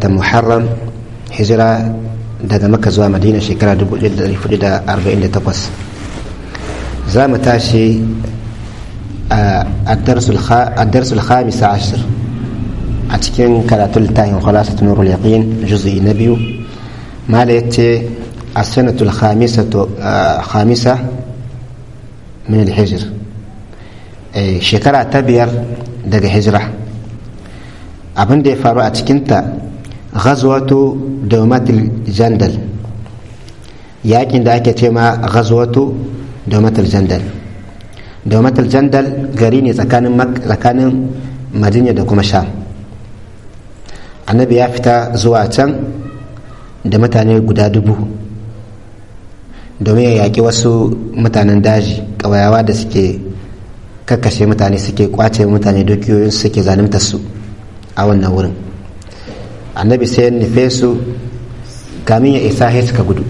watan muharram hijira daga maka zuwa madina shekara 1448 za mu tashi a darsul khamisa ashir a cikin karatun littafin khalasat nurul yaqin juz'i na biyu mala yace as-sanatul khamisa min al-hijr shekara ta biyar daga hijira abin da ya faru a cikinta ghazwatu daumatul jandal yakin da ake ce ma ghazwatu daumatul jandal daumatul jandal gari ne tsakanin madina da kuma sham annabi ya fita zuwa can da mutane guda dubu domin ya yaƙi wasu mutanen daji ƙawayawa da suke kakkashe mutane suke kwace mutane dukiyoyin suke zalunta su a wannan wurin annabi sai ya nufe su kamin ya isa sai suka gudu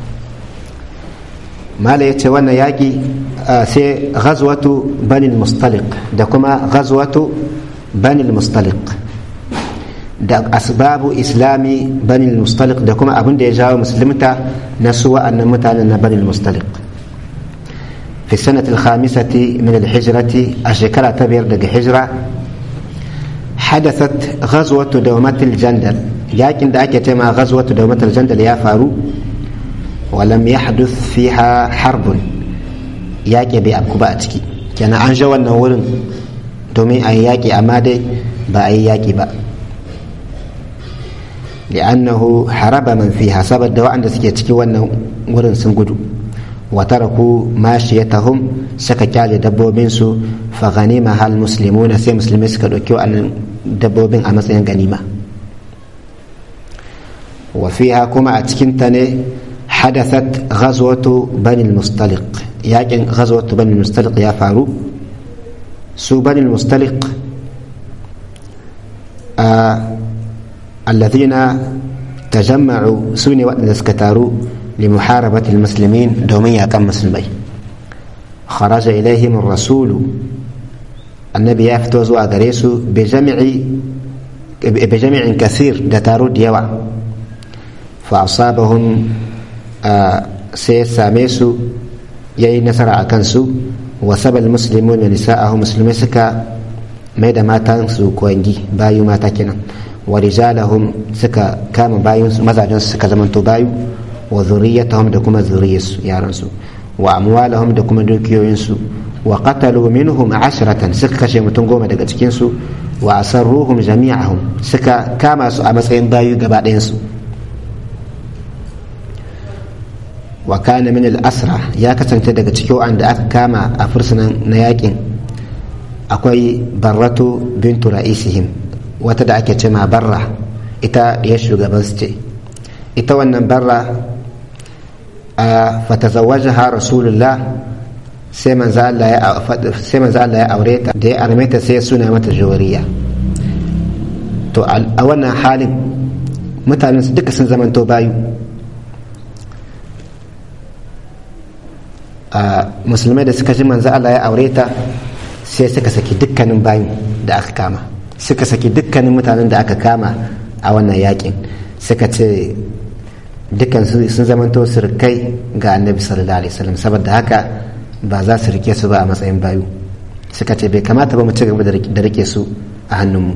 mala ya ce wannan yaƙi sai ghazwatu banil mustaliq da kuma ghazwatu banil mustaliq da asbabu islami banil mustaliq da kuma abin da ya jawo musulunta na su wa'annan mutanen na banil mustaliq في السنة الخامسة من الهجرة الشكرة تبير دق هجرة حدثت غزوة دومة الجندل لكن دعك تما غزوة دومة الجندل يا فارو ولم يحدث فيها حرب ياكي بأبكباتك كان أنجو النورن دومي أي ياكي أمادي بأي ياكي بأ لأنه حرب من فيها سبب دواء عند سكيتك ورن سنقدو وتركوا ماشيتهم سكا كالي دبوبين سو فغنيمها المسلمون سي مسلمين سكا دوكيو أن دبوبين أمسين غنيمة وفيها كما أتكنتني حدثت غزوة بني المستلق ياكن غزوة بني المستلق يا فارو سو بني المستلق آه الذين تجمعوا سوني وقت سكتارو لمحاربة المسلمين دومية كم مسلمي خرج إليهم الرسول النبي يفتوز وأغريسو بجمع بجمع كثير دتارو ديوا فأصابهم آه سيساميسو يي نصر أكنسو وسب المسلمون ونساءهم مسلمين سكا ميدا ما تنسو كوينجي بايو ما تكنا ورجالهم سكا كام بايو مزاجون سكا زمن بايو wa zuriyatahum da kuma zuriyarsu yaransu wa amwalahum da kuma dukiyoyinsu wa qatalu minhum ashratan suka kashe mutum goma daga cikinsu wa asarruhum jami'ahum suka kama su a matsayin bayu gaba ɗayansu wa kana min al-asra ya kasance daga cikin wanda aka kama a fursunan na yakin akwai barratu bintu ra'isihim wata da ake cema barra ita ya shugaban su ce ita wannan barra fatazawwajaha rasulullah sai manzo Allah ya aure ta da ya arme ta sai suna mata jawariya to a wannan halin mutanen su duka sun zamanto bayu musulmai da suka ji manzo Allah ya aure ta sai suka saki dukkanin bayu da aka kama suka saki dukkanin mutanen da aka kama a wannan yakin suka ce dukkan sun zamanto surkai ga annabi sallallahu alaihi wasallam saboda haka ba za su rike su ba a matsayin bayu suka ce bai kamata ba mu ci gaba da rike su a hannunmu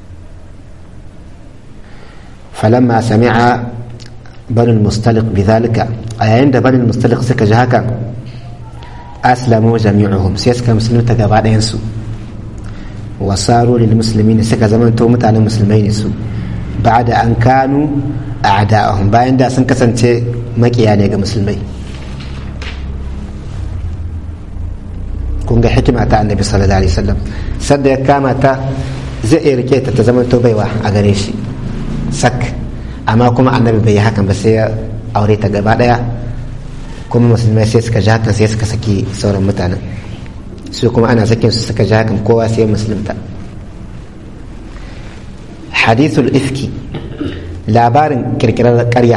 falamma sami'a banul mustaliq bidhalika a yayin da banul mustaliq suka ji hakan aslamu jami'uhum sai suka musulunta gaba ɗayan su wasaru lil muslimin suka zamanto mutanen musulmai ne su ba'da an kanu a'da'ahum bayan da sun kasance makiya ne ga musulmai kun ga hikima ta annabi sallallahu alaihi wasallam sadda ya kama ta zai iya rike ta ta zama to baiwa a gare shi sak amma kuma annabi bai yi hakan ba sai ya aure ta gaba daya kuma musulmai sai suka ji hakan sai suka saki sauran mutanen su kuma ana sakin su suka ji hakan kowa sai musulunta hadithul ifki labarin kirkirar karya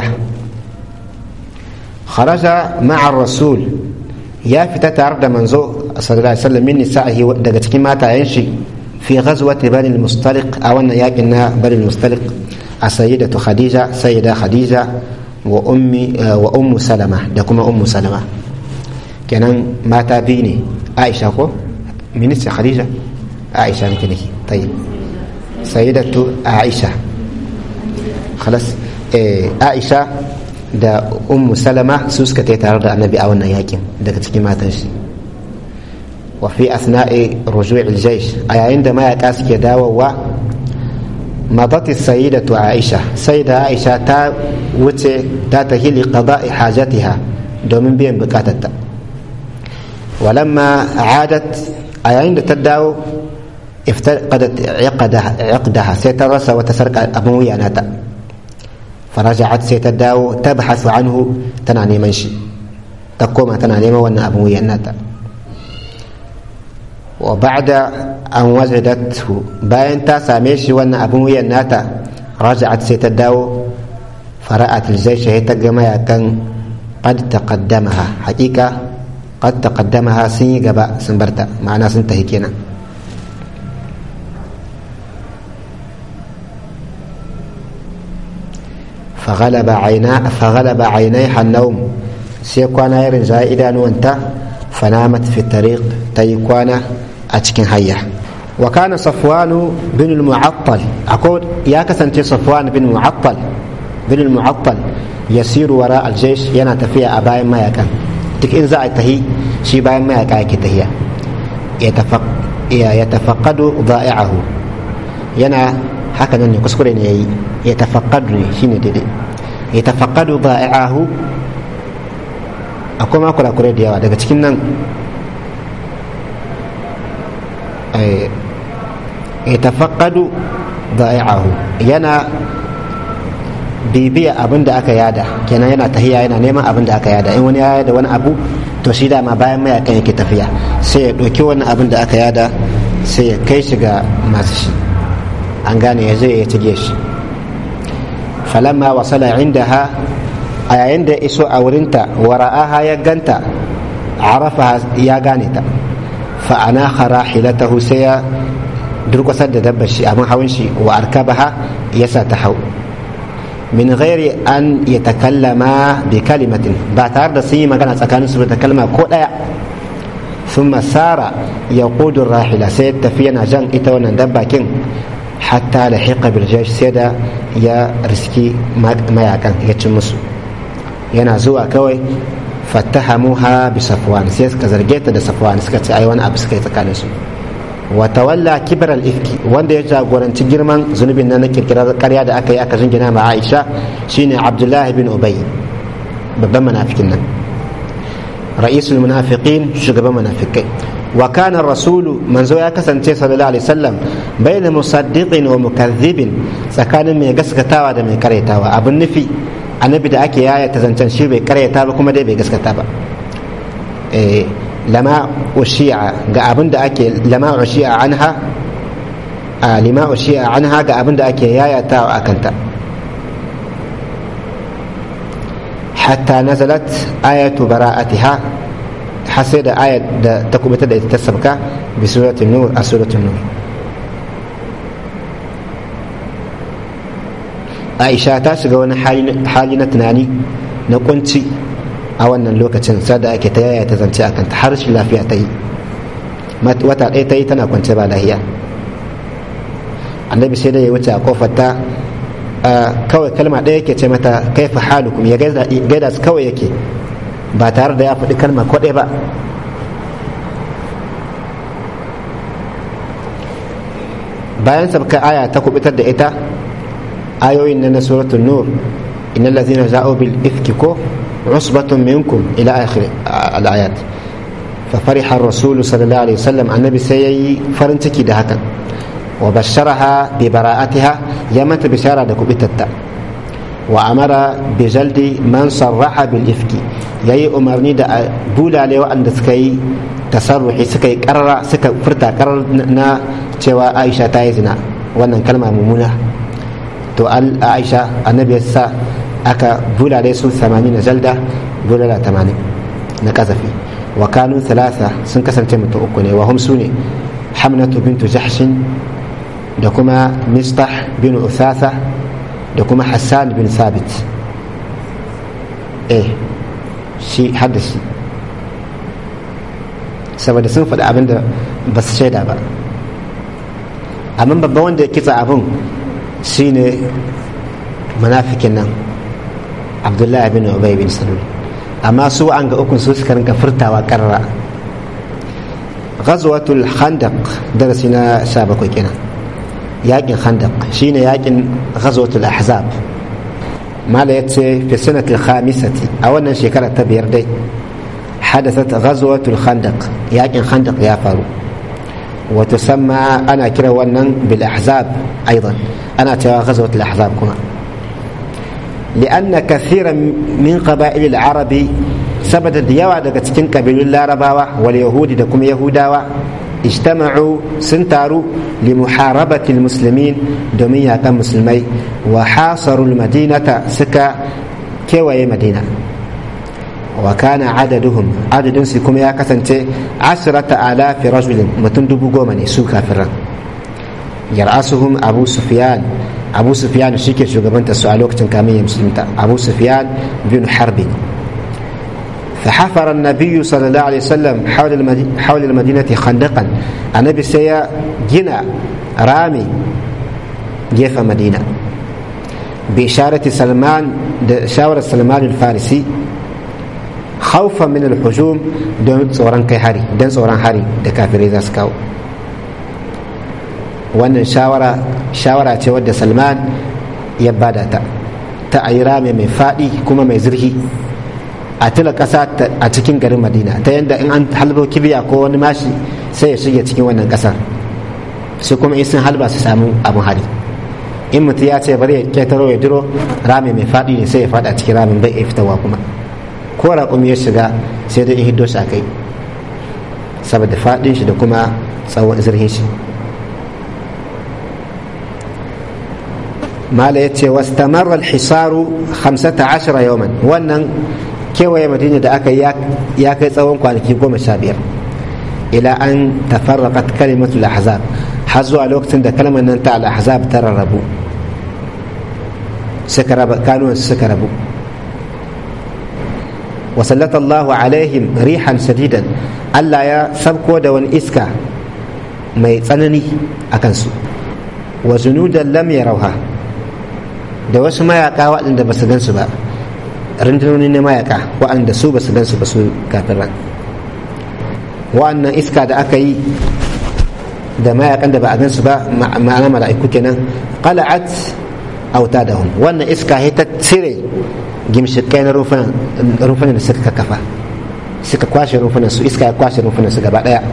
kharaja ma'a rasul ya fita tare da manzo sallallahu alaihi wasallam min nisa'ihi daga cikin matayen shi fi ghazwati bani al-mustaliq a wannan yakin na bani al-mustaliq a sayyidatu khadija sayyida khadija wa ummi wa ummu salama da kuma ummu salama kenan mata biyu ne aisha ko minista khadija aisha nake nake tayyib sayyidatu aisha khalas eh aisha da ummu salama su suka tai tare da annabi a wannan yakin daga cikin matan shi wa fi asna'i ruju'il jaysh a yayin da mayaka suke dawowa madat sayyidatu aisha sayyida aisha ta wuce ta tahili qada'i hajatiha domin biyan bukatarta walamma adat a yayin da ta dawo افتقدت عقدها عقدها سيترسى وتسرق أبو وياناتا فرجعت سيتداو تبحث عنه تنعني منشي تقوم تنعني وانا أبو وياناتا وبعد أن وجدته باين تا ساميشي وانا أبو وياناتا رجعت سيتداو فرأت الجيش هي تقما كان قد تقدمها حقيقة قد تقدمها سني قبا سنبرتا معنا سنتهي كينا فغلب عينا فغلب عينيها النوم سيكوانا يرن زائدا وانت فنامت في الطريق تيكوانا أتشكن هيا وكان صفوان بن المعطل أقول يا كسنتي صفوان بن المعطل بن المعطل يسير وراء الجيش ينا تفيا أباين ما يكن تك إن زائد تهي شي باين ما يكايك تهيا يتفق يتفقد ضائعه ينا haka nan ne kuskure ne ya yi ya tafakkadu ne shine daidai ya tafakkadu ba'i'ahu akwai ma kurakurai da yawa daga cikin nan ya tafakkadu ba'i'ahu yana bibiya abin da aka yada kenan yana tahiya yana neman abin da aka yada in wani ya yada wani abu to shi dama bayan mayakan yake tafiya sai ya ɗauki wani abin da aka yada sai ya kai shi ga masu shi an gane ya zai ya cige shi falamma wasala indaha a yayin da iso a wurinta wara'aha ya ganta arafa ya gane ta fa'ana khara hilatahu sai ya durkusar da dabbar shi abin hawan shi wa arkabaha ya sa ta hau min ghairi an ya takallama bi kalimatin ba tare da sun yi magana tsakanin su da kalma ko daya sun masara ya kudin rahila sai tafi yana jan ita wannan dabbakin hatta da hiƙa birjash sai da ya riski mayakan ya ci musu yana zuwa kawai fattahamuha bi safwan sai suka zarge ta da safwan suka ce ai wani abu suka yi tsakanin su wa tawalla kibar al-ifki wanda ya jagoranci girman zunubin na kirkirar ƙarya da aka yi aka jingina ma Aisha shine Abdullahi bin Ubay babban munafikin nan ra'isul munafiqin shugaban munafikai wa kana rasulu manzo ya kasance sallallahu alaihi wasallam baina musaddiqin wa mukaththibin tsakanin mai gaskatawa da mai karyatawa abin nufi annabi da ake yaya ta zancen shi bai karyata ba kuma dai bai gaskata ba eh lama ushi'a ga abin da ake lama ushi'a anha a lima ushi'a anha ga abin da ake yayatawa akanta hatta nazalat ayatu bara'atiha har sai da ayat da ta kubuta da ita ta sabka bi suratul nur a suratul nur aisha ta shiga wani hali na tunani na kunci a wannan lokacin sada ake ta yaya ta zance akan ta har shi lafiya ta yi wata ɗaya ta yi tana kwance ba lahiya annabi sai da ya wuce a kofar ta kawai kalma ɗaya yake ce mata kaifa halukum ya gaida su kawai yake ba tare da ya faɗi kalma kwaɗe ba bayan sabka aya ta kubutar da ita ayoyin na suratul nur innal ladzina za'u bil ifki ko usbatun minkum ila akhir al ayat fa fariha ar-rasul sallallahu alaihi wasallam annabi sai yayi farin ciki da hakan wa basharaha bi bara'atiha ya mata bishara da kubitatta wa amara bi jaldi man sarraha bil ifki yayi umarni da bulale waɗanda suka yi tasarruhi suka yi karara suka furta karar na cewa Aisha ta yi zina wannan kalma mummuna to Aisha annabi ya sa aka bulale su 80 jalda bulala 80 na kazafi wa kanu thalatha sun kasance mutum uku ne wa hum sune hamnatu bintu jahshin da kuma mistah bin usasa da kuma hassan bin sabit eh shi hadda shi saboda sun faɗi abin da ba su shaida ba amma babban wanda ya kitsa abin shine munafikin nan abdullahi bin ubay bin salul amma su an ga ukun su suka rinka furtawa karra ghazwatul khandaq darasi na 17 kenan yakin khandaq shine yakin ghazwatul ahzab mala yace fi sanatil khamisati a wannan shekara ta biyar dai حدثت غزوة الخندق ياكن خندق يا فارو وتسمى أنا كرا ونن بالأحزاب أيضا أنا ترى غزوة الأحزاب كما لأن كثيرا من قبائل العرب سبت ديوا daga cikin kabilun larabawa wal yahudi da kuma yahudawa ijtama'u sun taru li muharabati muslimin domin yakan musulmai wa hasarul madinata suka kewaye madina wa kana adaduhum adadin su kuma ya kasance asirata alafi rajulin mutum dubu goma ne su kafiran yar'asuhum abu sufyan abu sufyan shi ke shugabanta su a lokacin kamin ya musulunta abu sufyan bin harbi فحفر النبي صلى الله عليه وسلم حول المدينة, حول المدينة خندقا النبي سيا جنا رامي جيف مدينة بإشارة سلمان شاور سلمان الفارسي خوفا من الهجوم دون tsoron kai hari don tsoron hari da kafirai za su kawo wannan shawara shawara ce wadda salman ya bada ta ta a yi rame mai faɗi kuma mai zurfi a tila ƙasa a cikin garin madina ta yadda in an halbo kibiya ko wani mashi sai ya shige cikin wannan ƙasar su kuma in sun halba su samu abin hari in mutum ya ce bari ya ketaro ya diro rame mai faɗi ne sai ya faɗa cikin ramin bai iya fitowa kuma ko raƙumi ya shiga sai dai in hiddo shi a kai saboda faɗin shi da kuma tsawon zirhin shi mala ya ce wasu tamarar hisaru 15 yawman wannan kewaye madina da aka ya kai tsawon kwanaki goma sha biyar ila an tafarraqat kalimatul ahzab har zuwa lokacin da kalmar nan ta al-ahzab ta rarrabu suka raba kanuwan suka rabu وسلط الله عليهم ريحا شديدا ألا يا سبكو دون إسكا ما يتسنني أكنسو وجنودا لم يروها da wasu mayaka waɗanda ba su gansu ba rundunoni na mayaka waɗanda su ba su gansu ba su kafin ran wa'annan iska da aka yi da mayakan da ba a gansu ba ma'ana mala'iku kenan qala'at autadahum wannan iska ta cire gimshikai na rufunan da suka kafa suka kwashe rufunan su iska ya kwashe rufunan su gaba daya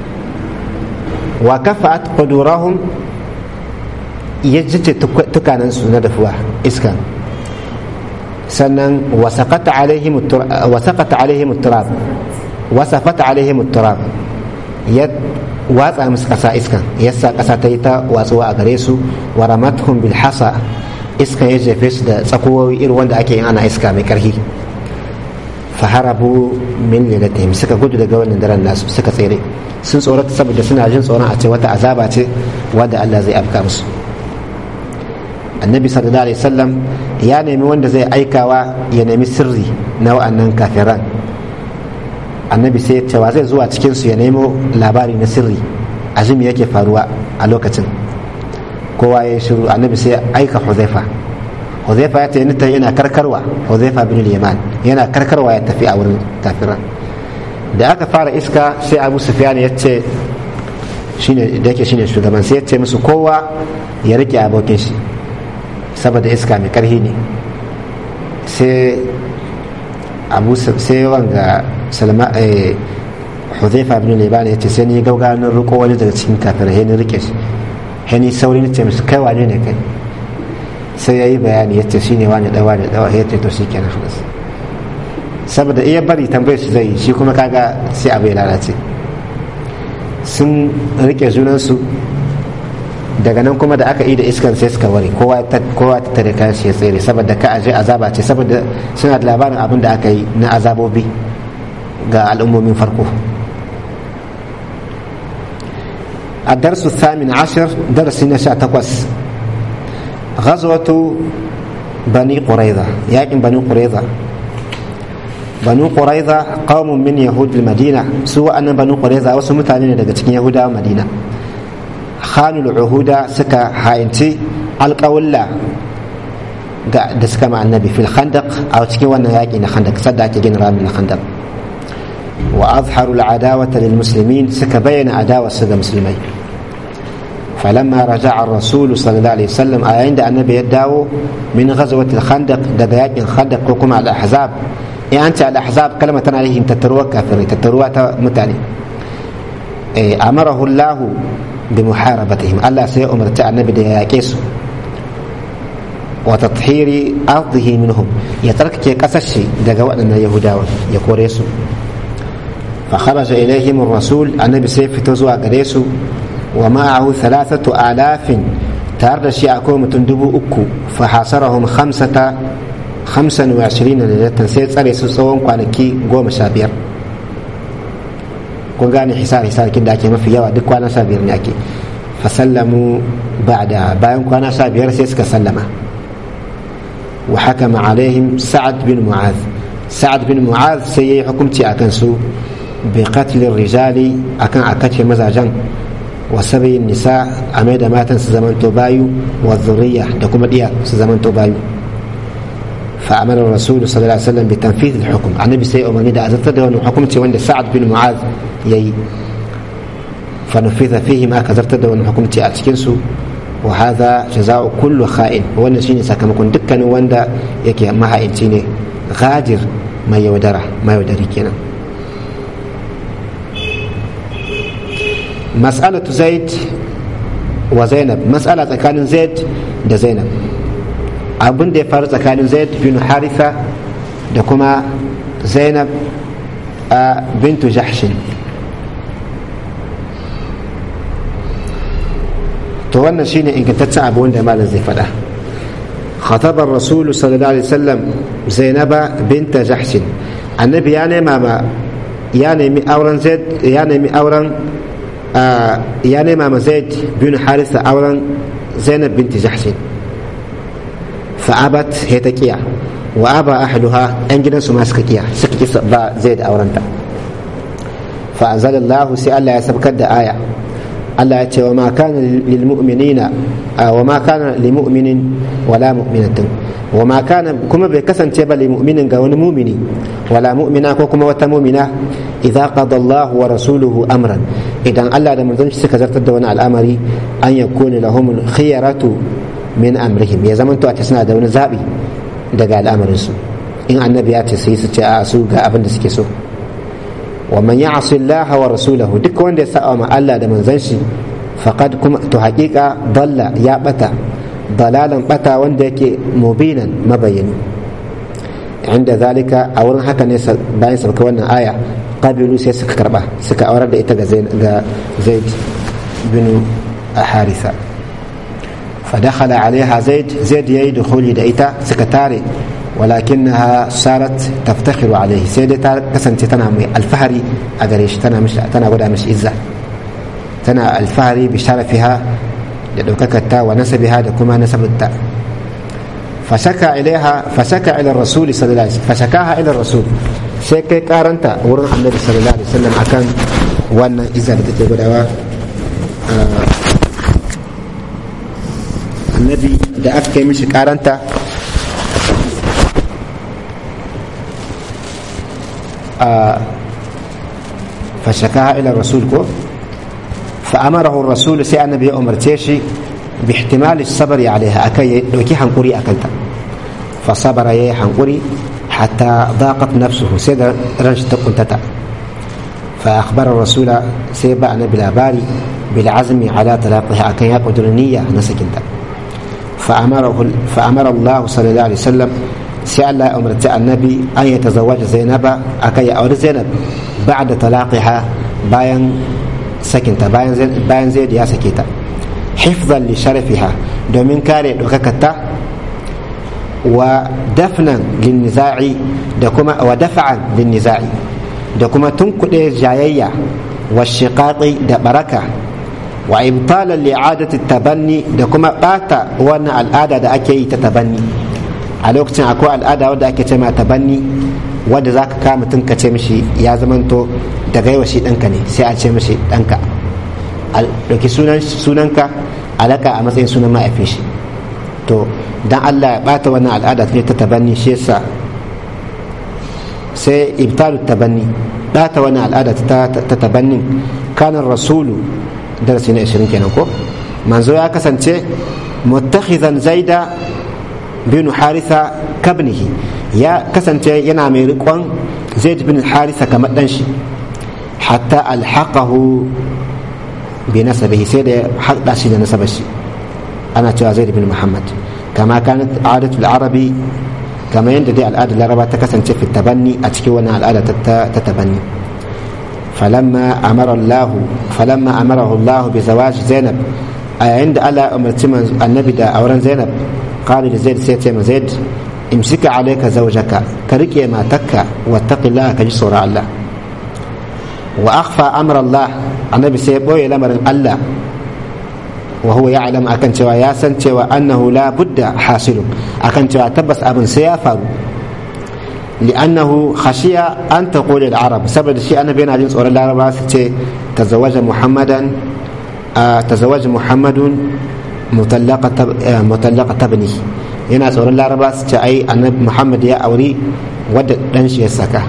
wa kafa'at qudurahum ya jice tukanan su na dafuwa iska sannan wasaqata alaihim wasaqata alaihim turab wasafata alaihim turab ya watsa musu kasa iskan yasa kasa ta yi ta watsuwa a gare su wa ramathum bil hasa iskan ya jefe su da tsakowoyi irin wanda ake yin ana iska mai karfi faharabu min lilatihim suka gudu daga wannan daren nasu suka tsere sun tsorata saboda suna jin tsoron a ce wata azaba ce wadda Allah zai afka musu annabi sallallahu alaihi wasallam ya nemi wanda zai aikawa ya nemi sirri na wa'annan kafiran annabi sai ya cewa zai zuwa cikin su ya nemo labari na sirri azumi yake faruwa a lokacin kowa ya shiru annabi sai aika huzaifa huzaifa ya tayi yana karkarwa huzaifa bin yaman yana karkarwa ya tafi a wurin kafiran da aka fara iska sai abu sufyan ya ce shine da yake shine shugaban sai ya ce musu kowa ya rike abokin shi saboda iska mai karhi ne sai abu sai wanga salma huzaifa bin yaman ya ce sai ni gauganin riko wani daga cikin kafirai ya rike shi hani sauri ce musu kai wane ne kai sai ya yi bayani ya ce shine wani dawa da dawa ya ce to shi kenan saboda iya bari tambayar su zai shi kuma kaga sai abu ya lalace sun rike junansu daga nan kuma da aka yi da iskan sai suka ware kowa ta tare kayan shi ya tsere saboda ka aje azaba ce saboda suna da labarin abin da aka yi na azabobi ga al'ummomin farko الدرس الثامن عشر درس نشاء تقوس ghazwatu bani quraiza yakin bani quraiza banu quraiza qaumun min yahud madina su wa'annan banu quraiza wasu mutane ne daga cikin yahudawa madina khanul uhuda suka ha'inci alƙawulla ga da suka ma annabi fil khandaq a cikin wannan yaƙi na khandaq sadda ake gina ramin na khandaq wa azharu al'adawata lil muslimin suka bayyana adawarsu ga musulmai فلما رجع الرسول صلى الله عليه وسلم عند النبي يداو من غزوة الخندق دقا الخندق وكما الأحزاب in an ce al-ahzab kalma tana yin tattaruwa kafirai tattaruwa ta mutane amarahu Allah bi muharabatihim Allah sai ya umarci annabi da ya yake su wa tathiri ardihi minhum ya tsarkake kasashe daga waɗannan yahudawa ya kore su fa kharaja ilaihim ar-rasul annabi sai fito zuwa gare su wa ma'ahu thalathatu alafin tare da shi akwai mutum dubu uku fa hasarahum khamsata hamsin wa ashirin da sai tsare su tsawon kwanaki goma sha biyar kun gane hisar hisar da ake mafi yawa duk kwana sha biyar ne ake fasallamu ba'da bayan kwana sha biyar sai suka sallama wa hakama alaihim sa'ad bin mu'az sa'ad bin mu'az sai yayi hukunci akan su bi qatlin rijali akan a kace mazajen wa sabayin nisa a mai da matan su zamanto bayu wa zuriya da kuma diya su zamanto bayu فأمر الرسول صلى الله عليه وسلم بتنفيذ الحكم النبي سي أمرني دا أزلت ده حكم وند سعد بن معاذ يي فنفذ فيه ما كزرت ده حكم أتكنسو وهذا جزاء كل خائن وانا شيني ساكمكن دكان واندا يكي ما هاينتيني غادر ما يودره ما يودري كنا مسألة زيد وزينب مسألة كان زيد ده زينب abin da ya faru tsakanin zaid bin haritha da kuma zainab a bintu jahshin to wannan shine ingantaccen abu wanda malam zai faɗa خطب الرسول صلى الله عليه وسلم زينب بنت جحش النبي يعني ماما يعني مي أوران زيد يعني مي أوران آه يعني ماما زيد بن حارثة أوران زينب بنت جحش فأبت هي تكيا وأبى أهلها أن جدا سما سكيا سكي با زيد أورانتا فأنزل الله سي الله يسبكد آية Allah ya ce wa ma kana lil mu'minina wa ma kana lil mu'minin wala mu'minatin wa ma kana kuma bai kasance ba lil mu'minin ga wani mu'mini wala mu'mina ko kuma wata mu'mina idza qada Allah wa rasuluhu amran idan Allah da manzon shi suka zartar da wani al'amari an yakuna lahum khiyaratu min amrihim ya zamanto a ce suna da wani zabi daga al'amarin su in annabi ya ce sai su ce a su ga abin da suke so ومن يعص الله ورسوله duk wanda ya sa'a ma Allah da manzon shi faqad kuma to haƙiƙa dalla ya bata dalalan bata wanda yake mubinan mabayani inda zalika a wurin haka ne bayan sauka wannan aya qabilu sai suka karba suka aurar da ita ga zaid bin harisa فدخل عليها زيد زيد يي دخولي da ita suka tare ولكنها صارت تفتخر عليه سيدة كسنت تنا الفهري أجريش تنا مش تنا ودا مش إزة تنا الفهري بشرفها لدوككتا ونسبها لكما نسب التا فشكى إليها فشكى إلى الرسول صلى الله عليه وسلم فشكاها إلى الرسول شكى كارنتا ورن النبي صلى الله عليه وسلم أكان وانا إزة بتتبع آه النبي da aka kai mishi karanta فشكاها إلى الرسول كو فأمره الرسول سي النبي أمر تيشي باحتمال الصبر عليها أكي لوكي حنقري أكلتا فصبر يي حنقري حتى ضاقت نفسه سيدا رنش تقنتتا فأخبر الرسول سيبا نبي الأباري بالعزم على طلاقها أكي يقدر النية نسكنتا فأمره فأمر الله صلى الله عليه وسلم sai Allah ya umarci annabi an ya tazawwaja zainaba akan ya auri zainab ba'da talaqiha bayan sakinta bayan bayan zaid ya sake ta hifzan li sharafiha domin kare dokakarta wa dafnan lin niza'i da kuma wa dafa'an lin niza'i da kuma tunkuɗe jayayya wa shiqaqi da baraka wa ibtalan li'adati tabanni da kuma bata wannan al'ada da ake yi ta tabanni a lokacin akwai al'ada wadda ake ce ma tabanni wadda za ka kama mutum ka ce mishi ya zamanto daga yawa shi ɗanka ne sai a ce mishi ɗanka ɗauki sunanka alaka a matsayin sunan ma'aifin shi to dan Allah ya bata wannan al'ada ta tabanni shi yasa sai ibtalu tabanni bata wannan al'ada ta tabannin kanan rasulu darasi na 20 kenan ko manzo ya kasance muttakhizan zaida bin haritha kabnihi ya kasance yana mai riƙon zaid bin haritha kamar dan shi hatta alhaqahu bi nasabihi sai da haɗa shi da nasabar shi ana cewa zaid bin muhammad kama kanat adatul arabi kama yadda dai al'adar laraba ta kasance fi tabanni a cikin wannan al'ada ta tabanni falamma amara Allah falamma amarahu Allah bi zawaj Zainab a yayin da Allah umarci annabi da auren Zainab qali da Zaid sai ce ma Zaid imsika alayka zawjaka ka rike matakka wattaqillaha ka ji tsoron Allah wa akhfa amra Allah annabi sai ya boye lamarin Allah wa huwa ya'lam akan cewa ya san cewa annahu la budda hasilun akan cewa tabbas abin sai ya faru li'annahu khashiya an taqul al-arab saboda shi annabi yana jin tsoron laraba su ce tazawaja muhammadan tazawaja muhammadun mutallaqa tabni yana tsoron laraba su ce ai annabi muhammad ya auri wadda dan shi ya saka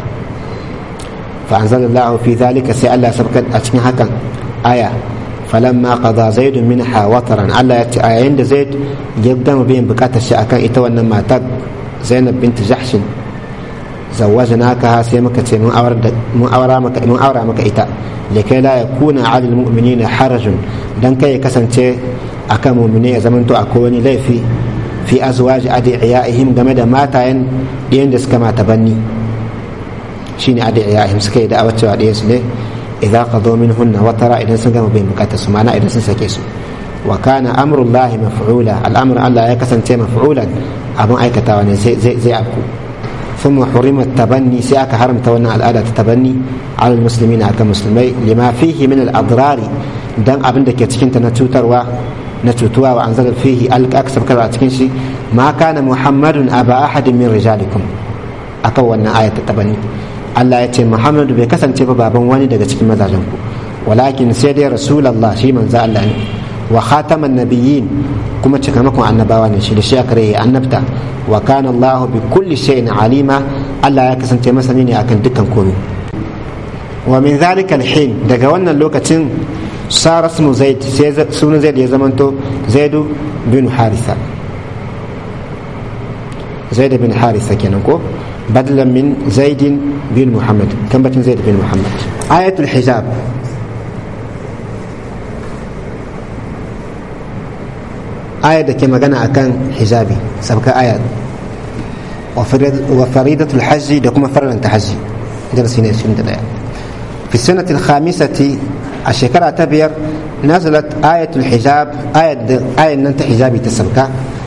fa anzalallahu fi zalika sai Allah sabka a cikin hakan aya falamma qada zaid minha wataran Allah ya ce a yayin da zaid ya gama biyan bukatar shi akan ita wannan matar zainab bint jahshin zawajnaka sai muka ce mun aura mun aura maka mun aura maka ita likai la yakuna 'ala almu'minina harajun dan kai ya kasance akan mu'mini ya zamanto akwai wani laifi fi azwaji adiyaihim game da matayen ɗiyan da suka mata banni shine adiyaihim suka yi da'awar cewa ɗiyan su ne idan qadu minhunna watara idan sun gama bai bukatar su mana idan sun sake su wa kana amrullahi maf'ula al'amru Allah ya kasance maf'ulan abin aikatawa ne zai zai abku ثم حرم التبني سياك حرمت وانا الآلة التبني على المسلمين أكا مسلمي لما فيه من الأضرار دم أبن دك يتكنت نتوتر و نتوتوا وأنزل فيه ألك أكسب كذا أتكنشي ما كان محمد أبا أحد من رجالكم أكا وانا آية التبني Allah ya ce Muhammadu bai kasance ba baban wani daga cikin mazajenku walakin sai dai Rasulallah shi manzo Allah ne wa khataman nabiyyin kuma cikamakon annabawa ne shi da shi aka rai annabta wa kana Allah bi kulli shay'in alima Allah ya kasance masani ne akan dukkan komai wa min zalika alhin daga wannan lokacin sara ismu zaid sai sunan zaid ya zamanto zaidu bin harisa zaid bin harisa kenan ko بدلا من زيد بن محمد كم بتن زيد بن محمد آية الحجاب آية كما قنا أكان حجابي سبك آية وفريدة الحج دكما فرلا تحجي درسنا سنة في السنة الخامسة الشكرة تبير نزلت آية الحجاب آية آية أنت حجابي تسبك